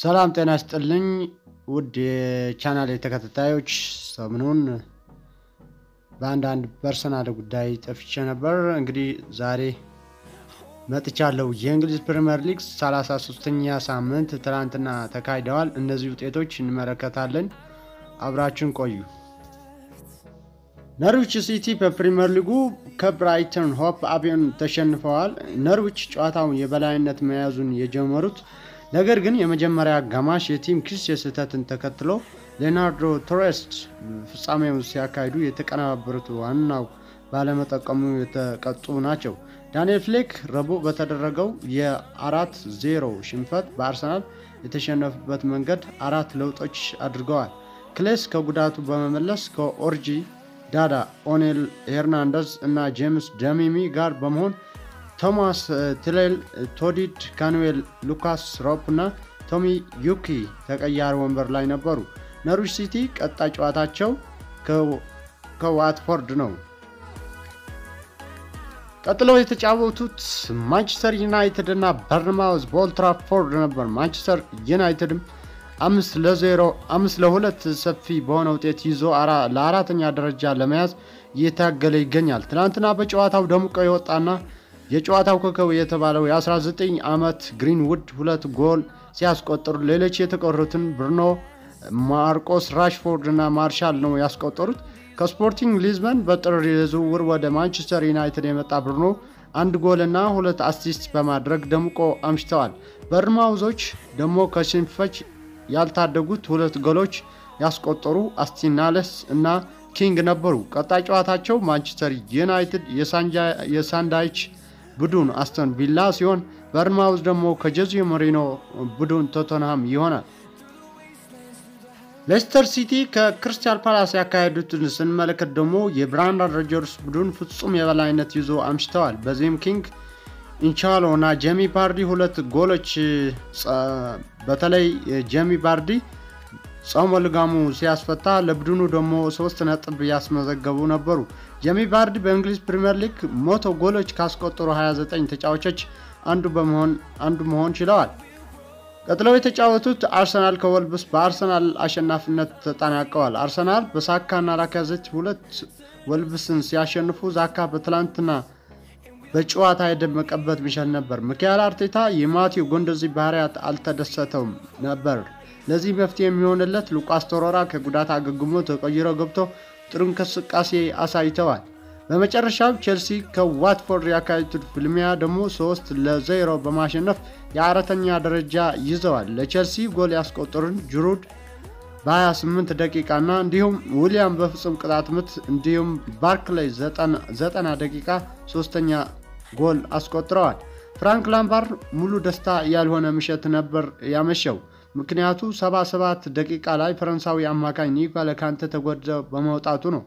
ሰላም ጤና ይስጥልኝ ውድ የቻናል ተከታታዮች፣ ሰሞኑን በአንዳንድ ፐርሰናል ጉዳይ ጠፍቼ ነበር። እንግዲህ ዛሬ መጥቻለሁ። የእንግሊዝ ፕሪምየር ሊግ 33ኛ ሳምንት ትናንትና ተካሂደዋል። እነዚህ ውጤቶች እንመለከታለን። አብራችን ቆዩ። ነርዊች ሲቲ በፕሪምየር ሊጉ ከብራይተን ሆፕ አልቢዮን ተሸንፈዋል። ነርዊች ጨዋታውን የበላይነት መያዙን የጀመሩት ነገር ግን የመጀመሪያ አጋማሽ የቲም ኪስ የስህተትን ተከትሎ ሌናርዶ ቶሬስ ፍጻሜውን ሲያካሂዱ የተቀነባበሩት ዋናው ባለመጠቀሙ የተቀጡ ናቸው። ዳንኤል ፍሌክ ረቡዕ በተደረገው የአራት ዜሮ ሽንፈት በአርሰናል የተሸነፉበት መንገድ አራት ለውጦች አድርገዋል። ክሌስ ከጉዳቱ በመመለስ ከኦርጂ ዳዳ፣ ኦኔል ሄርናንደዝ እና ጄምስ ደሚሚ ጋር በመሆን ቶማስ ትሌል፣ ቶዲድ ካንዌል፣ ሉካስ ሮፕ እና ቶሚ ዩኪ ተቀያሪ ወንበር ላይ ነበሩ። ነርዊች ሲቲ ቀጣይ ጨዋታቸው ከዋትፎርድ ነው። ቀጥለው የተጫወቱት ማንቸስተር ዩናይትድ እና በርንማውዝ በኦልድ ትራፎርድ ነበር። ማንቸስተር ዩናይትድም አምስት ለዜሮ አምስት ለሁለት ሰፊ በሆነ ውጤት ይዞ ለአራተኛ ደረጃ ለመያዝ እየታገለ ይገኛል። ትናንትና በጨዋታው ደምቆ የወጣና የጨዋታው ኮከብ የተባለው የ19 ዓመት ግሪንውድ ሁለት ጎል ሲያስቆጥሩ ሌሎች የተቀሩትን ብሩኖ ማርቆስ ራሽፎርድ እና ማርሻል ነው ያስቆጠሩት። ከስፖርቲንግ ሊዝበን በጥር የዝውውር ወደ ማንቸስተር ዩናይትድ የመጣ ብሩኖ አንድ ጎል እና ሁለት አሲስት በማድረግ ደምቆ አምሽተዋል። በርማውዞች ደግሞ ከሽንፈት ያልታደጉት ሁለት ጎሎች ያስቆጠሩ አስቲናለስ እና ኪንግ ነበሩ። ቀጣይ ጨዋታቸው ማንቸስተር ዩናይትድ የሳንዳይች ቡድን አስተን ቪላ ሲሆን በርንማውዝ ደግሞ ከጆዜ ሞሪኖ ቡድን ቶተንሃም ይሆናል። ሌስተር ሲቲ ከክርስቲያን ፓላስ ያካሄዱትን ስንመለከት ደግሞ የብራንዳን ሮጀርስ ቡድን ፍጹም የበላይነት ይዞ አምሽተዋል። በዚህም ኪንግ ኢንቻሎ እና ጄሚ ባርዲ ሁለት ጎሎች በተለይ ጄሚ ባርዲ ጾመ ልጋሙ ሲያስፈታ ለቡድኑ ደግሞ ሶስት ነጥብ ያስመዘገቡ ነበሩ። ጄሚ ባርዲ በእንግሊዝ ፕሪምየር ሊግ መቶ ጎሎች ካስቆጠሩ 29 ተጫዋቾች አንዱ በመሆን አንዱ መሆን ችለዋል። ቀጥለው የተጫወቱት አርሰናል ከወልብስ በአርሰናል አሸናፊነት ተጠናቀዋል። አርሰናል በሳካና ላካዜት ሁለት ወልብስን ሲያሸንፉ ዛካ በትላንትና በጨዋታ የደመቀበት ምሽት ነበር። ሚካኤል አርቴታ የማቴው ጎንዶዚ ባህሪያት አልተደሰተውም ነበር። ለዚህ መፍትሄ የሚሆንለት ሉቃስ ቶሮራ ከጉዳት አገግሞ ተቀይሮ ገብቶ ጥሩ እንቅስቃሴ አሳይተዋል። በመጨረሻም ቼልሲ ከዋትፎርድ ያካሄዱት ፍልሚያ ደግሞ ሶስት ለዜሮ በማሸነፍ የአራተኛ ደረጃ ይዘዋል። ለቼልሲ ጎል ያስቆጠሩን ጅሩድ በ28 ደቂቃ እና እንዲሁም ዊሊያም በፍጹም ቅጣት ምት እንዲሁም ባርክላይ 90 ደቂቃ ሶስተኛ ጎል አስቆጥረዋል። ፍራንክ ላምፓርድ ሙሉ ደስታ ያልሆነ ምሽት ነበር ያመሸው። ምክንያቱ 77 ደቂቃ ላይ ፈረንሳዊ አማካኝ ኒኮለ ካንተ ተጎድቶ በመውጣቱ ነው።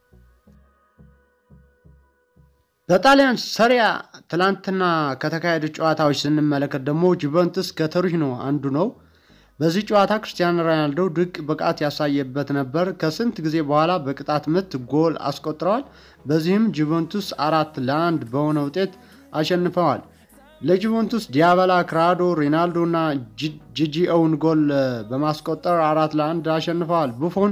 በጣሊያን ሰሪያ ትላንትና ከተካሄዱ ጨዋታዎች ስንመለከት ደግሞ ጁቨንቱስ ከቶሪኖ አንዱ ነው። በዚህ ጨዋታ ክርስቲያኖ ሮናልዶ ድንቅ ብቃት ያሳየበት ነበር። ከስንት ጊዜ በኋላ በቅጣት ምት ጎል አስቆጥረዋል። በዚህም ጁቨንቱስ አራት ለአንድ በሆነ ውጤት አሸንፈዋል። ለጁቨንቱስ ዲያበላ፣ ክራዶ፣ ሪናልዶ እና ጂጂኦውን ጎል በማስቆጠር አራት ለአንድ አሸንፈዋል። ቡፎን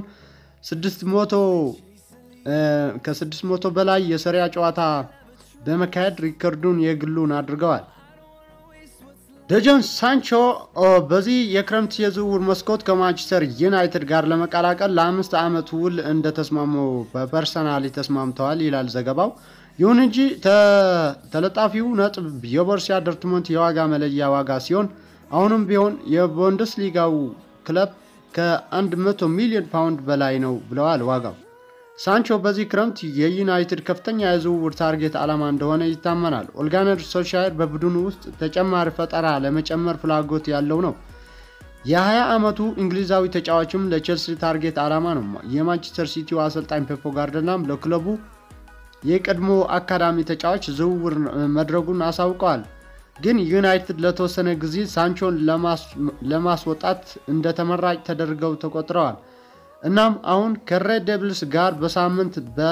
ከስድስት መቶ በላይ የሰሪያ ጨዋታ በመካሄድ ሪከርዱን የግሉን አድርገዋል። ደጆን ሳንቾ በዚህ የክረምት የዝውውር መስኮት ከማንቸስተር ዩናይትድ ጋር ለመቀላቀል ለአምስት ዓመት ውል እንደተስማሙ በፐርሰናሊ ተስማምተዋል ይላል ዘገባው። ይሁን እንጂ ተለጣፊው ነጥብ የቦርሲያ ዶርትሙንድ የዋጋ መለያ ዋጋ ሲሆን አሁንም ቢሆን የቡንደስሊጋው ክለብ ከ100 ሚሊዮን ፓውንድ በላይ ነው ብለዋል ዋጋው። ሳንቾ በዚህ ክረምት የዩናይትድ ከፍተኛ የዝውውር ታርጌት ዓላማ እንደሆነ ይታመናል። ኦልጋነር ሶልሻየር በቡድኑ ውስጥ ተጨማሪ ፈጠራ ለመጨመር ፍላጎት ያለው ነው። የ20 ዓመቱ እንግሊዛዊ ተጫዋችም ለቼልሲ ታርጌት ዓላማ ነው። የማንቸስተር ሲቲው አሰልጣኝ ፔፕ ጋርዲዮላም ለክለቡ የቀድሞ አካዳሚ ተጫዋች ዝውውር መድረጉን አሳውቀዋል። ግን ዩናይትድ ለተወሰነ ጊዜ ሳንቾን ለማስወጣት እንደ ተመራጭ ተደርገው ተቆጥረዋል። እናም አሁን ከሬድ ዴቪልስ ጋር በሳምንት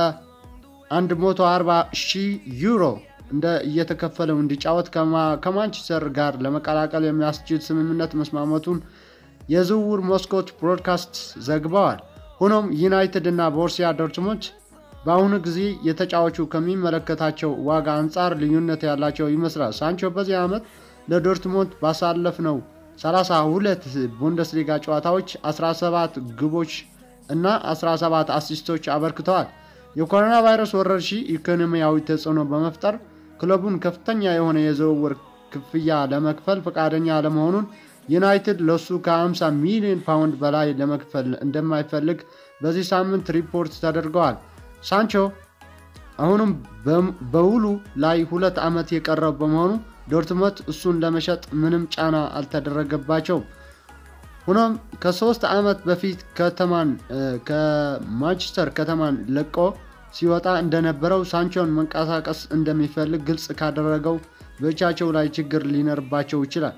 በ140 ሺህ ዩሮ እንደ እየተከፈለው እንዲጫወት ከማንቸስተር ጋር ለመቀላቀል የሚያስችል ስምምነት መስማማቱን የዝውውር መስኮት ብሮድካስት ዘግበዋል። ሆኖም ዩናይትድ እና ቦርሲያ ዶርትሙንድ በአሁኑ ጊዜ የተጫዋቹ ከሚመለከታቸው ዋጋ አንጻር ልዩነት ያላቸው ይመስላል። ሳንቾ በዚህ ዓመት ለዶርትሙንድ ባሳለፍነው 32 ቡንደስሊጋ ጨዋታዎች 17 ግቦች እና 17 አሲስቶች አበርክተዋል። የኮሮና ቫይረስ ወረርሽኝ ኢኮኖሚያዊ ተጽዕኖ በመፍጠር ክለቡን ከፍተኛ የሆነ የዝውውር ክፍያ ለመክፈል ፈቃደኛ ለመሆኑን ዩናይትድ ለሱ ከ50 ሚሊዮን ፓውንድ በላይ ለመክፈል እንደማይፈልግ በዚህ ሳምንት ሪፖርት ተደርገዋል። ሳንቾ አሁንም በውሉ ላይ ሁለት ዓመት የቀረው በመሆኑ ዶርትመት እሱን ለመሸጥ ምንም ጫና አልተደረገባቸውም። ሆኖም ከሶስት ዓመት በፊት ከተማን ከማንቸስተር ከተማን ለቆ ሲወጣ እንደነበረው ሳንቾን መንቀሳቀስ እንደሚፈልግ ግልጽ ካደረገው በእጃቸው ላይ ችግር ሊኖርባቸው ይችላል።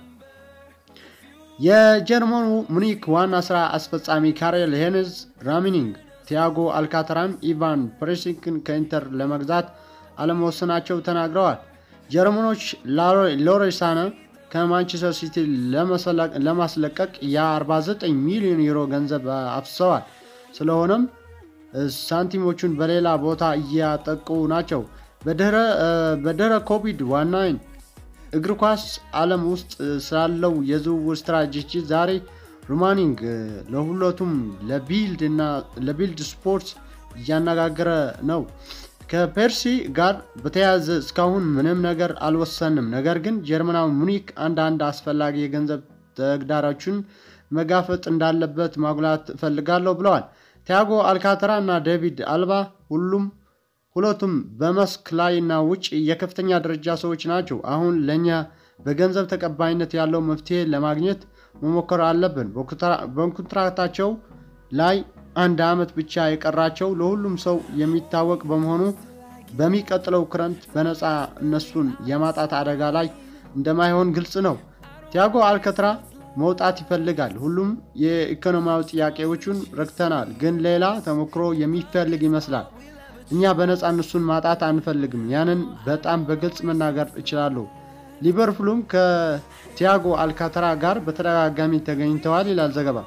የጀርመኑ ሙኒክ ዋና ስራ አስፈጻሚ ካሬል ሄንዝ ራሚኒንግ ቲያጎ አልካተራን ኢቫን ፕሬሲክን ከኢንተር ለመግዛት አለመወሰናቸው ተናግረዋል። ጀርመኖች ሎሬሳነ ከማንቸስተር ሲቲ ለማስለቀቅ የ49 ሚሊዮን ዩሮ ገንዘብ አፍሰዋል። ስለሆነም ሳንቲሞቹን በሌላ ቦታ እያጠቁ ናቸው። በድህረ ኮቪድ ዋናይን እግር ኳስ ዓለም ውስጥ ስላለው የዝውውር ስትራቴጂ ዛሬ ሩማኒንግ ለሁለቱም ለቢልድ እና ለቢልድ ስፖርት እያነጋገረ ነው። ከፔርሲ ጋር በተያያዘ እስካሁን ምንም ነገር አልወሰንም። ነገር ግን ጀርመናዊ ሙኒክ አንዳንድ አስፈላጊ የገንዘብ ተግዳሮችን መጋፈጥ እንዳለበት ማጉላት እፈልጋለሁ ብለዋል። ቲያጎ አልካተራ እና ዴቪድ አልባ ሁሉም ሁለቱም በመስክ ላይ እና ውጭ የከፍተኛ ደረጃ ሰዎች ናቸው። አሁን ለእኛ በገንዘብ ተቀባይነት ያለው መፍትሄ ለማግኘት መሞከር አለብን። በኮንትራክታቸው ላይ አንድ ዓመት ብቻ የቀራቸው ለሁሉም ሰው የሚታወቅ በመሆኑ በሚቀጥለው ክረምት በነፃ እነሱን የማጣት አደጋ ላይ እንደማይሆን ግልጽ ነው። ቲያጎ አልካተራ መውጣት ይፈልጋል። ሁሉም የኢኮኖሚያዊ ጥያቄዎቹን ረክተናል፣ ግን ሌላ ተሞክሮ የሚፈልግ ይመስላል። እኛ በነፃ እነሱን ማጣት አንፈልግም። ያንን በጣም በግልጽ መናገር እችላለሁ። ሊቨርፑልም ከቲያጎ አልካተራ ጋር በተደጋጋሚ ተገኝተዋል ይላል ዘገባ።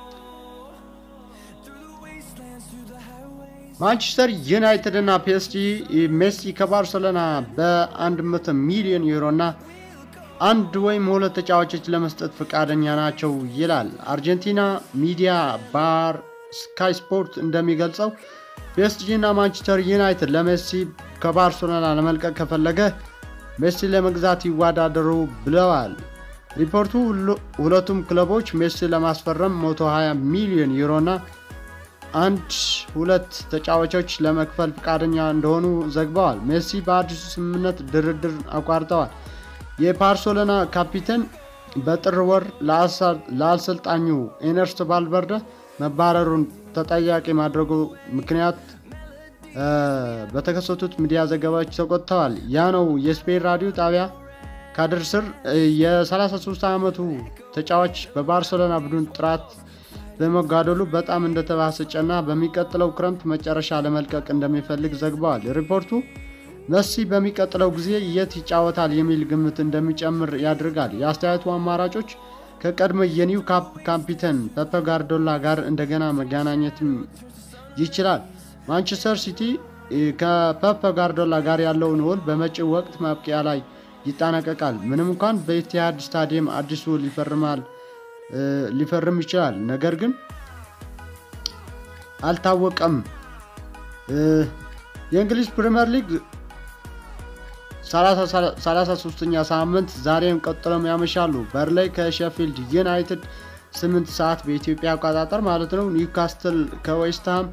ማንቸስተር ዩናይትድ እና ፒኤስጂ ሜሲ ከባርሰሎና በ100 ሚሊዮን ዩሮ እና አንድ ወይም ሁለት ተጫዋቾች ለመስጠት ፈቃደኛ ናቸው ይላል። አርጀንቲና ሚዲያ ባር ስካይ ስፖርት እንደሚገልጸው ፒኤስጂ እና ማንቸስተር ዩናይትድ ለሜሲ ከባርሴሎና ለመልቀቅ ከፈለገ ሜሲ ለመግዛት ይወዳደሩ ብለዋል። ሪፖርቱ ሁለቱም ክለቦች ሜሲ ለማስፈረም 120 ሚሊዮን ዩሮ እና አንድ ሁለት ተጫዋቾች ለመክፈል ፈቃደኛ እንደሆኑ ዘግበዋል። ሜሲ በአዲሱ ስምምነት ድርድር አቋርጠዋል። የባርሴሎና ካፒቴን በጥር ወር ለአሰልጣኙ ኤነርስት ቫልቨርደ መባረሩን ተጠያቂ ማድረጉ ምክንያት በተከሰቱት ሚዲያ ዘገባዎች ተቆጥተዋል። ያ ነው የስፔን ራዲዮ ጣቢያ ካድር ስር የ33 ዓመቱ ተጫዋች በባርሴሎና ቡድን ጥራት በመጓደሉ በጣም እንደተባሰጨና በሚቀጥለው ክረምት መጨረሻ ለመልቀቅ እንደሚፈልግ ዘግበዋል። ሪፖርቱ መሲ በሚቀጥለው ጊዜ የት ይጫወታል የሚል ግምት እንደሚጨምር ያደርጋል። የአስተያየቱ አማራጮች ከቀድሞ የኒው ካፕ ካፒቴን ፔፕ ጋርዲዮላ ጋር እንደገና መገናኘትም ይችላል። ማንቸስተር ሲቲ ከፔፕ ጋርዲዮላ ጋር ያለውን ውል በመጪው ወቅት ማብቂያ ላይ ይጠናቀቃል። ምንም እንኳን በኢቲሃድ ስታዲየም አዲስ ውል ይፈርማል ሊፈርም ይችላል፣ ነገር ግን አልታወቀም። የእንግሊዝ ፕሪምየር ሊግ 33ኛ ሳምንት ዛሬም ቀጥሎም ያመሻሉ። በርላይ ከሼፊልድ ዩናይትድ 8 ሰዓት በኢትዮጵያ አቆጣጠር ማለት ነው። ኒውካስትል ከዌስትሃም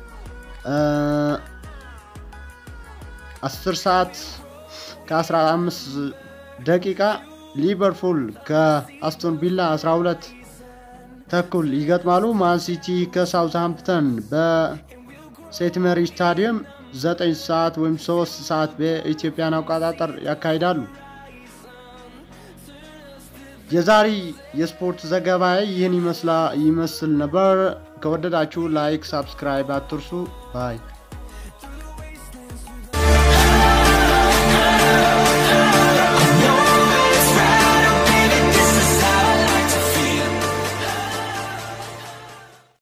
10 ሰዓት ከ15 ደቂቃ ሊቨርፑል ከአስቶን ቪላ 12 ተኩል ይገጥማሉ። ማንሲቲ ከሳውዝሃምፕተን በሴንት ሜሪ ስታዲየም 9 ሰዓት ወይም 3 ሰዓት በኢትዮጵያን አቆጣጠር ያካሂዳሉ። የዛሬ የስፖርት ዘገባ ይህን ይመስል ነበር። ከወደዳችሁ ላይክ፣ ሳብስክራይብ አትርሱ ባይ